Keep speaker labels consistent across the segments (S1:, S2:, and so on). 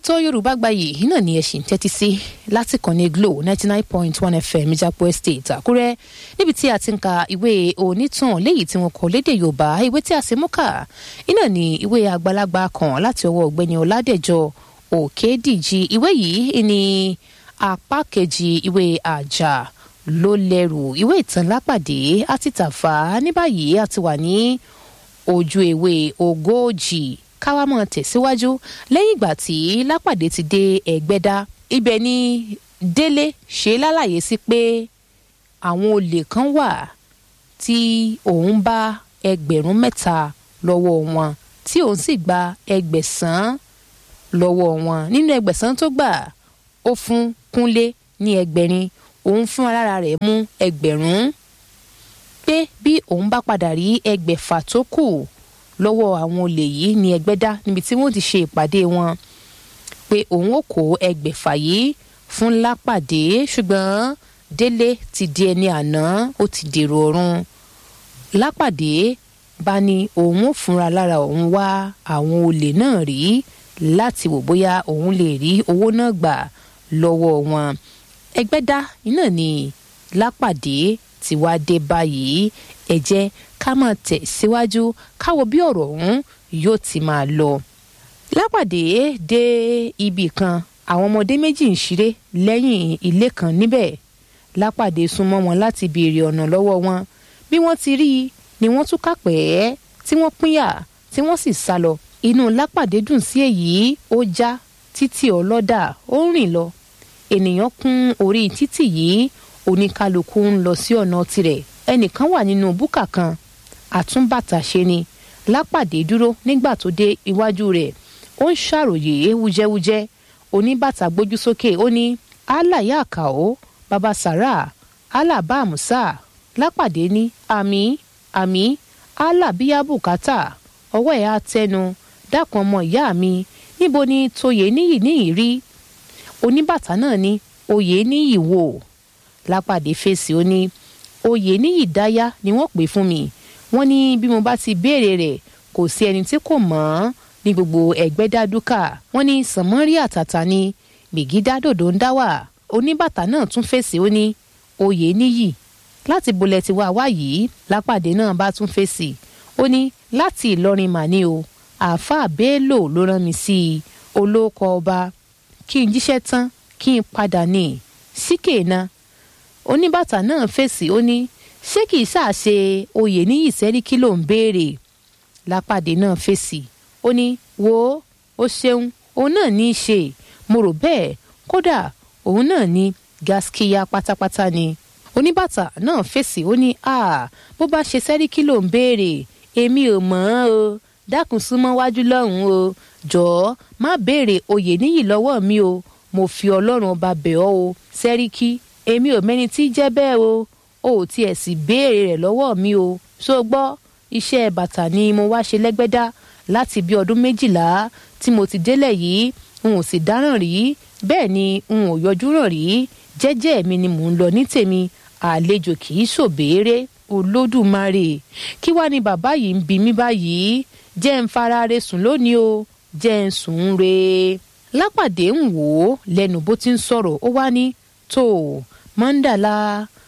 S1: ètò yorùbá gbayì náà ni ẹ ṣì ń tẹ́tí sí láti kàn ní glo ninety nine point one fm ìjàpọ̀ estate àkúrẹ́ níbi tí a ti ń ka ìwé onítàn léyìí tí wọn kọ lédè yorùbá ìwé tí a sì mú kà iná ní ìwé àgbàlagbà kan láti ọwọ́ ọ̀gbẹ́ni ọ̀làdẹ̀jọ òkèdíjì ìwé yìí ní apá kejì ìwé àjà ló lẹ́rù ìwé ìtàn lápàdé àti tàfà ní báyìí a ti wà ní ojú ewé ogójì káwá mọ̀ tẹ̀síwájú lẹ́yìn ìgbà tí lápàdé ti dé ẹ̀gbẹ́dá ibẹ̀ ni délé ṣe lálàyé sí pé àwọn olè kan wà tí òun bá ẹgbẹ̀rún mẹ́ta lọ́wọ́ wọn tí òun sì gba ẹgbẹ̀sán lọ́wọ́ wọn nínú ẹgbẹ̀sán tó gbà ó fún kúnlé ní ẹgbẹ̀rin òun fún alára rẹ̀ mú ẹgbẹ̀rún pé bí òun bá padà rí ẹgbẹ̀fà tó kù lọ́wọ́ àwọn olè yìí ní ẹgbẹ́dá níbi tí wọ́n ti ṣe ìpàdé wọn pé òun ò kó ẹgbẹ̀fà yìí fún lápàdé ṣùgbọ́n délé ti di ẹni àná ó ti dèrò ọ̀run lápàdé bá ní òun ò fúnra lára òun wá àwọn olè náà rí láti wò bóyá òun lè rí owó náà gbà lọ́wọ́ wọn ẹgbẹ́dá iná ni lápàdé ti wá dé báyìí ẹ jẹ́ ká máa tẹ̀ síwájú káwo bí ọ̀rọ̀ ọ̀hún yóò ti máa lọ. lápàdé dé ibì kan àwọn ọmọdé méjì ń ṣeré lẹ́yìn ilé kan níbẹ̀ lápàdé súnmọ́ wọn láti béèrè ọ̀nà lọ́wọ́ wọn bí wọ́n ti rí i ni wọ́n tún kápẹ́ tí wọ́n pínyà tí wọ́n sì sá lọ inú lápàdé dùn sí èyí ó já títí ọlọ́dà ó ń rìn lọ ènìyàn kún orí títì yìí oníkálukú ń lọ sí ọ̀nà tirẹ̀ ẹnìkan wà nínú búkà kan àtúnbàtà ṣe ni lápàdé dúró nígbà tó dé iwájú rẹ̀ ó ń ṣàròyé wújẹ́wújẹ́ oníbàtà gbójú sókè ó ní allah yà kà ó baba sara allah bá àmúsà lápàdé ní àmì àmì allah bíyá bùkátà ọwọ́ ẹ̀ á tẹnu dákun ọmọ ìyá mi níbo ni toyè níyì níyì rí oníbàtà náà ní oyè níyì wò lápàdé fèsì ó ní oyè níyì dáyà ni wọ́n pè fún mi wọ́n ní bí mo bá ti béèrè rẹ̀ kò sí ẹni tí kò mọ̀ ọ́n ní gbogbo ẹgbẹ́ dádúkà wọ́n ní sànmọ́rí àtàtà ni gbègídá dòdò ń dá wà oníbàtà náà tún fèsì ó ní oyè níyì láti bolẹ̀ ti wá wá yìí lápàdé náà bá tún fèsì ó ní láti ìlọrin màní o àáfàá bello ló rán mi sí i olóòkọ ọba kí n jíṣẹ́ tán kí n padà ní síkè náà oníbàtà náà fèsì ó ní ṣé kìí ṣàṣe oyè ní ìsẹ́ríkí ló ń béèrè lápàdé náà fèsì ó ní wo ó ṣeun òun náà ní í ṣe mo rò bẹ́ẹ̀ kódà òun náà ní gaskiya pátápátá ni oníbàtà náà fèsì ó ní a bó bá ṣe sẹ́ríkí ló ń béèrè èmi ò mọ̀ ọ́n o dákun súnmọ́ wájú lọ́hùn-ún o jọ̀ọ́ má béèrè oyè níyì lọ́wọ́ mi o mo fi ọlọ́run ọba bẹ̀ ọ́ o sẹ́ríkí èmi ò mẹ́ni tí jẹ́ bẹ́ẹ̀ o o ò tiẹ̀ sì béèrè rẹ̀ lọ́wọ́ mi o ṣó gbọ́ iṣẹ́ bàtà ni mo wá ṣe lẹ́gbẹ́dá láti bí ọdún méjìlá tí mo ti délẹ̀ yìí n ò sì dáràn rí bẹ́ẹ̀ ni n ò yọjú ràn rí jẹ́jẹ́ mi ni mò ń lọ ní tèmi àlejò kì í ṣòbéèrè olódùmarè kí wàá ní bàbá yìí ń bi mí báyìí jẹ́ ń fara re sùn lónìí o jẹ́ ń sùn re lápàdé ń wò ó lẹ́nu bó ti ń sọ̀rọ̀ ó wá ní tó mọ́ńdàlá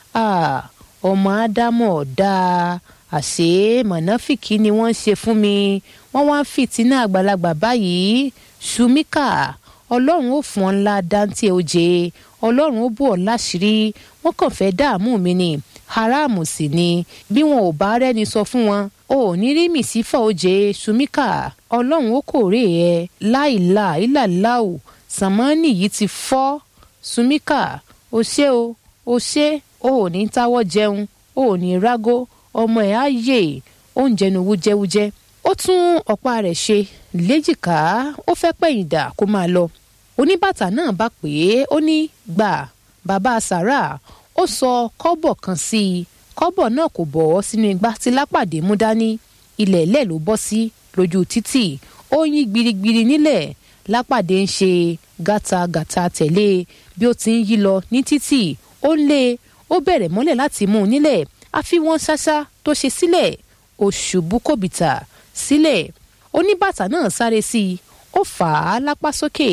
S1: ọmọ ádámọ̀ dáa àṣé mọ̀nàfìkì ni wọ́n ṣe fún mi wọ́n wá ń fìtínà àgbàlagbà báyìí ṣùmíkà ọlọ́run ó fún ọ ńlá dáńtì oje ọlọ́run ó bù ọ́ láṣìírí wọ́n kàn fẹ́ dààmú mi ni haramu sì ni bí wọn ò bá rẹ́ni sọ fún wọn o ò ní rí mìsífà oje ṣùmíkà ọlọ́run ó kórè ẹ láìla ìlàláò sàmánì yìí ti fọ́ ṣùmíkà o ṣé o o ṣé o ò ní táwọ́ jẹun o ò ní rágó ọmọ ẹ̀ á yè oúnjẹ nu wújẹ́wújẹ́ ó tún ọ̀pá rẹ̀ ṣe léjìká ó fẹ́ pẹ̀yìn dà kó máa lọ oníbàtà náà bá pè é ó ní gbà bàbá sàrà ó sọ kọ́bọ̀ kan sí i kọ́bọ̀ náà kò bọ̀ ọ́ sínú igbá tí lápàdé mú dání ilẹ̀ ilẹ̀ ló bọ́ sí lójú títì ó yín gbirigbiri nílẹ̀ lápàdé ń ṣe gàtàgàtà tẹ̀lé bí ó ti ń yí lọ ní títì ó ń lé ó bẹ̀rẹ̀ mọ́lẹ̀ láti mú un nílẹ̀ àfi wọ́n ṣáṣá tó ṣe sílẹ̀ ó ṣubú kòbìtà sílẹ̀ oníbàtà náà sáré sí i ó fà á lápá sókè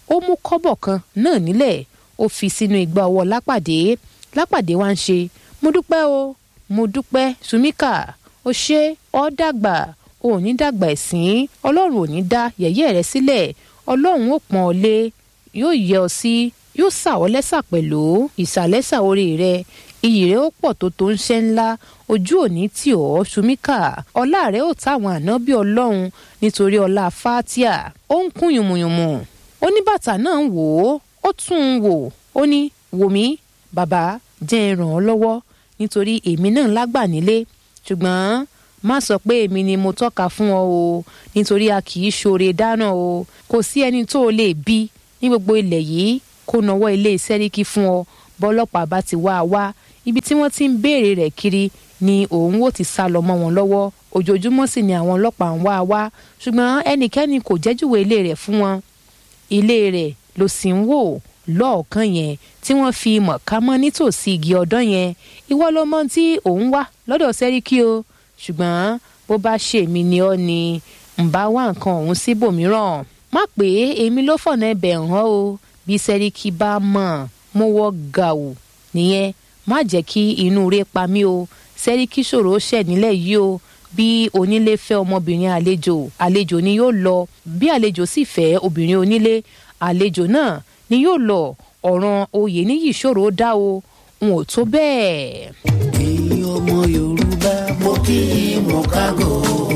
S1: ó mú kọ́bọ̀ kan náà nílẹ̀ ó fi sínú igbá ọwọ́ lápàdé lápàdé wá ń ṣe mo dúpẹ́ o mo dúpẹ́ sùmíkà ó ṣe ọ́ dàgbà ò ní dàgbà ẹ̀sìn ọlọ́run ò ní dá yẹ̀yẹ́ rẹ sílẹ̀ ọlọ́run ó pọ́n ọ lé yóò yẹ ọ sí yóò sà ọ́ lẹ́sà pẹ̀lú ìsàlẹ́sà orí rẹ iyì rẹ ó pọ̀ tó tó ń ṣe ńlá ojú òní tì ọ́ sùmíkà ọlá rẹ ó táwọn ànábì ọlọ́run nítorí ọlá fatia ó ń kún yùmùyùmù oníbàtà náà ń wò ó ó tún un wò ó ní wò mí bàbá jẹ́ ẹ ràn ọ́ lọ́wọ́ nítorí èmi náà lágbà nílé ṣùgbọ́n má sọ pé èmi ni mo tọ́ka fún ọ o nítorí a kì í ṣoore dáná o kò sí ẹni tó o lè bí ní gbogbo ilẹ̀ yìí kó nawọ́ ilé sẹ́ríkì fún ọ bọ́lọ́pàá bá ti wá a wá ibi tí wọ́n ti ń béèrè rẹ̀ kiri ni òun ó ti sá lọ mọ́ wọn lọ́wọ́ ojoojúmọ́ sì ni àwọn ọlọ́pàá ń wá a wá ṣùgbọ́n ẹnikẹ́ni kò jẹ́júwe ilé rẹ̀ fún wọn ilé rẹ̀ ló sì ń wò lọ́ọ̀kan yẹn tí wọ́n fi mọ̀ ká mọ́ nítòsí igi ọ̀dọ́ yẹn ìwọ ló mọ tí òun wá lọ́dọ̀ sẹ́ríkì o ṣùgbọ́n bó bá ṣèmi ni ọ́ ni ń bá wá nǹkan ọ̀hún síbòmíràn má pé èmi ló fọ̀nà ẹbẹ̀ hàn o bí sẹ́ríkì bá mọ̀ mo wọ́ gàù nìyẹn má jẹ́ kí inú rẹ̀ pa mí o sẹ́ríkì ṣòro ṣẹ̀ nílẹ̀ yìí o bí onílé fẹ́ ọmọbìnrin àlejò àlejò ni yóò lọ bí àlejò sì fẹ́ obìnrin onílé àlejò náà ni yóò lọ ọ̀ràn oyè níyì ṣòro dá o n ò tó bẹ́ẹ̀.
S2: ẹ̀yin ọmọ yorùbá mo kí i mo kágò.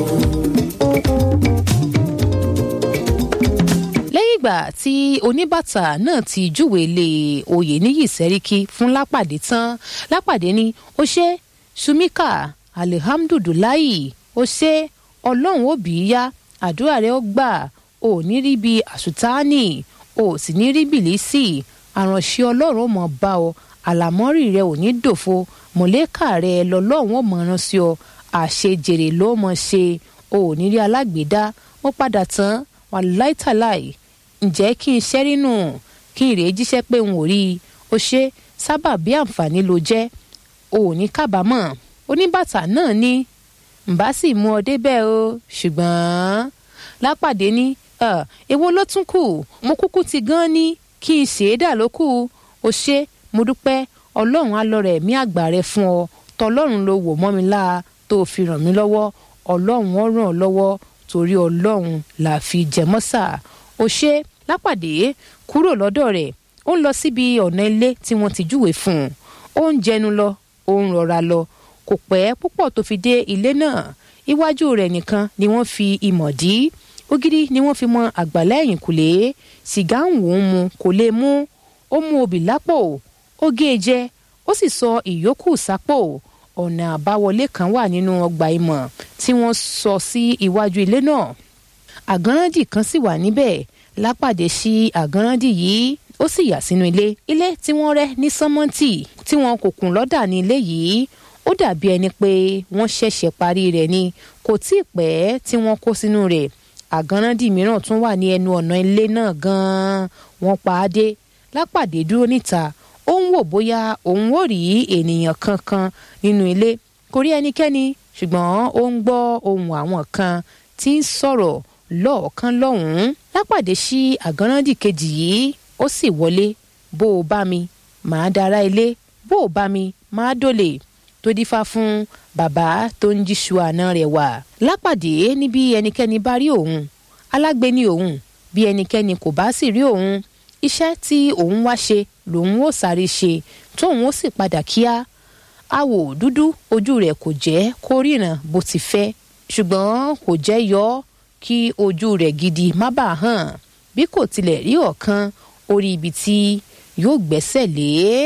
S1: lẹ́yìn ìgbà tí oníbàtà náà ti júwèé lé oyè níyì sẹ́ríkì fún lápàdé tán lápàdé ni ó ṣe sumika alihamdulilayi ó ṣe ọlọ́run ó bí í yá àdúrà rẹ ó gbà ò ní rí bí àṣùtáàní ò sì ní rí bìlísì àránṣẹ́ ọlọ́run ó mọ̀ bá ọ àlámọ́rì rẹ ò ní dòfo mọ̀lẹ́kà rẹ lọ́lọ́run ó mọ̀ rán sí ọ àṣejèrè ló mọ̀ ṣe ò ní rí alágbèédá ó padà tán wà láìtàláì ǹjẹ́ kí n ṣẹ́rí nù kí n rèé jíṣẹ́ pé n ò rí i ó ṣe sábà bí àǹfààní ló jẹ́ ò ní kábàámọ̀ oníbàtà náà ní ǹbá sì mú ọ débẹ̀ o ṣùgbọ́n lápàdé ní èwo ló tún kù mo kúkú ti gan ní kí n ṣe é dà ló kù ó ṣe mo dúpẹ́ ọlọ́run á lọ rẹ̀ mí àgbà rẹ fún ọ tọlọ́run ló wò mọ́ mi láa tó fi ràn mí lọ́wọ́ ọlọ́run ó ràn ọ́ lọ́wọ́ torí ọlọ́run là fi jẹmọ́sà ó ṣe lápàdé kúrò lọ́dọ̀ rẹ̀ ó ń lọ síbi ọ̀nà ilé tí wọ́n ti júwèé fún un ó ń jẹnu lọ ó ń rọra lọ kò pẹ́ púpọ̀ tó fi dé ilé náà iwájú rẹ̀ nìkan ni wọ́n fi ìmọ̀ dí ògiri ni wọ́n fi mọ àgbàlá ẹ̀yìnkùlé sìgá ń wò ó mu kò lè mú ó mú obì lápò ó gé e jẹ ó sì sọ ìyókù sápò ọ̀nà àbáwọlé kan wà nínú ọgbà ìmọ̀ tí wọ́n sọ sí iwájú ilé náà àgánrándì kan sì wà níbẹ̀ lápàdé sí àgánrándì yìí ó sì yà sínú ilé ilé tí wọ́n rẹ́ ní sánmọ́ǹtì tí wọn kò kùn lọ́dà ní ilé yìí ó dàbí ẹni pé wọ́n ṣẹ̀ṣẹ̀ parí rẹ̀ ni kò tí ì pẹ́ tí wọ́n kó sínú rẹ̀ àgánrándì mìíràn tún wà ní ẹnu ọ̀nà ilé náà gan-an wọ́n pa á dé lápàdé dúró níta ó ń wò bóyá òun ò rí ènìyàn kankan nínú ilé kò rí ẹnikẹ́ni ṣùgbọ́n ó ń gbọ́ ohùn àwọn kan tí ń sọ̀rọ̀ lọ́ọ̀kan lọ́hùn-ún lápàdé sí àgánrándì kejì yìí ó sì wọlé bó o bá mi màá dára ilé bó o bá mi màá dólè tó dífá fún bàbá tó ń jíṣu àná rẹ̀ wà lápàdé níbi ẹnikẹ́ni bá rí òun alágbe ni òun bí ẹnikẹ́ni kò bá sì rí òun iṣẹ́ tí òun wá ṣe lòun ó sáré ṣe tóun ó sì padà kíá awò dúdú ojú rẹ̀ kò jẹ́ kó ríran bó ti fẹ́ ṣùgbọ́n kò jẹ́ yọ ọ́ kí ojú rẹ̀ gidi má bàa hàn bí kò tilẹ̀ rí ọ̀kan orí ibi tí yóò gbẹ́sẹ̀ lé.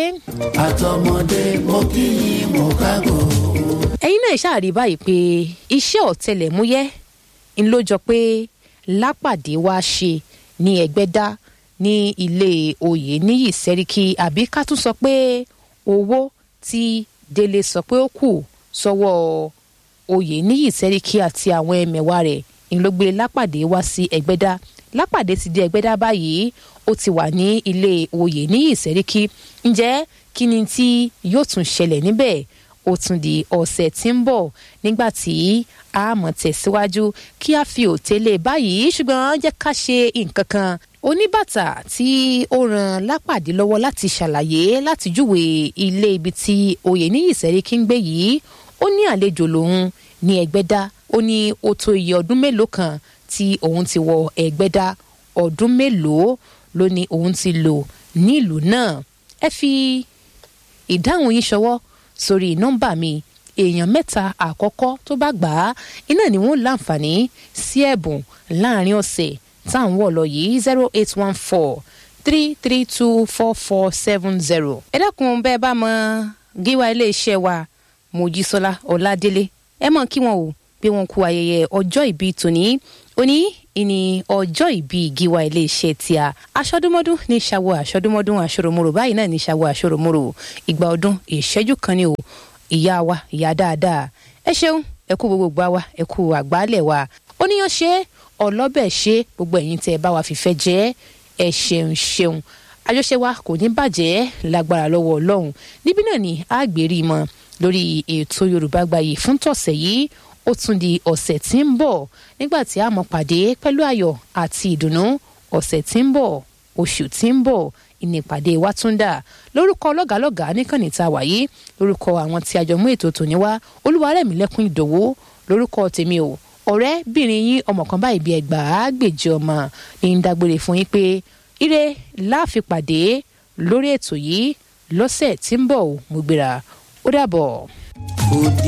S2: àtọmọdé mo kí i mo kágò.
S1: ẹ̀yin náà ṣáàrí báyìí pé iṣẹ́ ọ̀tẹlẹ̀múyẹ́ ń ló jọ pé lápàdé wá ṣe ní ẹgbẹ́dá ní ilé oyè níyì sẹ́ríkì àbí ká tún sọ pé owó tí délé sọ pé ó kù sọ́wọ́ oyè níyì sẹ́ríkì àti àwọn ẹ̀mẹ̀wá rẹ̀ ń ló gbé lápàdé wá sí ẹgbẹ́dá lápàdé ti dé ẹgbẹ́dá báyìí ó ti wà ní ilé oyè níyì sẹ́ríkì ǹjẹ́ kí ni tí yóò tún ṣẹlẹ̀ níbẹ̀ ó tún di ọ̀sẹ̀ tí ń bọ̀ nígbà tí a mọ̀ tẹ̀síwájú kí a fi òtélé báyìí ṣùgbọ́n jẹ́ ká ṣe nǹkan kan oníbàtà tí ó ran lápàdé lọ́wọ́ láti ṣàlàyé láti júwe ilé ibi tí oyèníyì sẹ́ríkì ń gbé yìí ó ní àlejò lòun ní ẹgbẹ́dá ó ní ó tó iye ọdún mélòó kan tí òun ti wọ ẹgbẹ́dá ọdún mélòó ló ní òun ti lò nílùú náà ẹ fi ìdáhùn yín ṣọwọ́ sórí nọ́mbà mi èèyàn mẹ́ta àkọ́kọ́ tó bá gbà á iná ni wọ́n láǹfààní sí ẹ̀bùn láàrin ọ̀sẹ̀ tá à ń wọ̀ lọ yìí zero eight one four three three two four four seven zero. ẹ dákun bẹ́ẹ̀ bá mọ gíwá iléeṣẹ́ wa mojísọ́lá ọ̀làdélé ẹ mọ̀ kí wọn o pé wọn kú ayẹyẹ ọjọ́ ìbí tòní òní ìní ọjọ́ ìbí gíwá iléeṣẹ́ tíá aṣọdúnmọ́dún ní ṣàwọ̀ aṣọdúnmọ́dún aṣọ́rọ̀mọ́rò báyìí náà ní ṣàwọ̀ aṣọ́rọ̀mọ́rò ìgbà ọdún ìṣẹ́jú kan ni o ìyá wa ìyá dáadáa ẹ ṣeun ẹ kú gbogbo gbà wa ẹ kú àgbálẹ̀ wa oníyan ṣe ọlọ́bẹ̀ ṣe gbogbo ẹ̀yin tẹ́ ẹ bá wa fìfẹ́ jẹ́ ẹ ṣeun ṣeun àjọṣe wa kò ní bàjẹ́ lágbára lọ́wọ́ ọlọ́run níbí náà ni àgbèrí mọ lórí ètò yorùbá gbayì fún tọ̀sẹ̀ yìí ó tún di ọ̀sẹ̀ tí ń bọ̀ nígbà tí a mọ̀ pàdé pẹ̀lú ayọ̀ àti ìdùnnú ọ̀sẹ̀ tí ń bọ̀ oṣù tí ń bọ̀ ìnípàdé wa tún dà lórúkọ lọ́gàálọ́gàá níkànnì tá a wà yìí lórúkọ àwọn tí a jọ mú ètò tòní wá olúwarẹ̀mílẹ́kùn ìdòwò lórúkọ tèmi o ọ̀rẹ́bìnrin yín ọmọ kan báyìí bí ẹgbàá gbèjì ọmọ ní ń dágbére fún yín pé ire láàfin pàdé lórí ètò yìí lọ́sẹ̀ tí ń bọ̀ mo gbéra ó dàbọ̀.